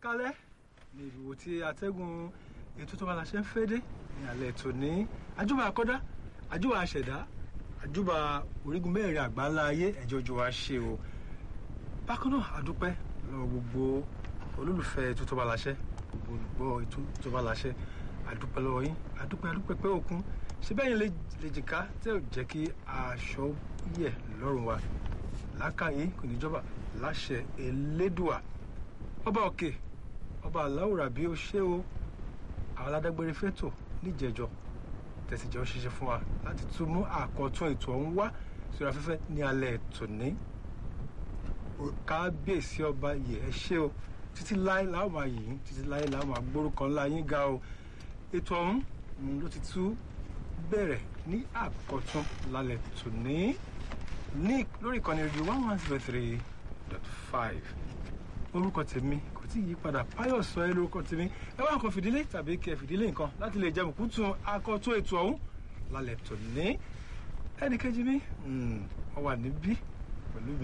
kálẹ̀ ní ìbíwò tí atẹ́gùn ètò tó bá la ṣe ń fẹ́ dé ní alẹ́ tòní àjùbà àkọ́dá àjùbà àṣẹ̀dá àjùbà orígun mẹ́rin àgbáńlá ayé ẹ̀jẹ̀ ojú wa ṣe o bákan náà àdúpẹ́ lọ́wọ́ gbogbo olólùfẹ́ ètò tó bá la ṣe gbogbo olùgbọ́ ètò tó bá la ṣe àdúpẹ́ lọ́wọ́ yín àdúpẹ́ àdúpẹ́ pé òkun ṣe bẹ́ẹ̀ yín lè jìká tẹ́ ò jẹ́ kí aṣọ yẹ̀ lọ́rùn wa lákàyè kò ní jọba láṣẹ elédùà ọba òkè ọba aláwòrán bí ó ṣe o àwọn aládágbére fẹ́tò níjẹ̀jọ tẹ̀síjọ́ ṣiṣẹ́ fún wa láti tún mú àkọ́tún ètò ọ̀hún wá sórí afẹ́fẹ́ ní alẹ́ tòní kábíyèsí ọba yẹ ẹ ṣé o títí láé làwọn máa yìn títí láé làwọn máa gbórúkọ ńlá yín ga o ètò ọ̀hún ló ti tú bẹ̀rẹ̀ ní àkọ́tún lálẹ́ tòní ní lórí ìkànnì rédíò one one zero three dot five orúkọ tèmi kò tí ì yí padà Páyọ̀ sọ ẹ́ lórúkọ tèmi ẹ wá nǹkan fìdílé tàbí kẹ fìdílé nǹkan láti lè jẹ mùkútù akọ́tún ètò ọ̀hún lálẹ́ tòní ẹnì kejì mi wọ́n wà níbí pẹ̀lú mi.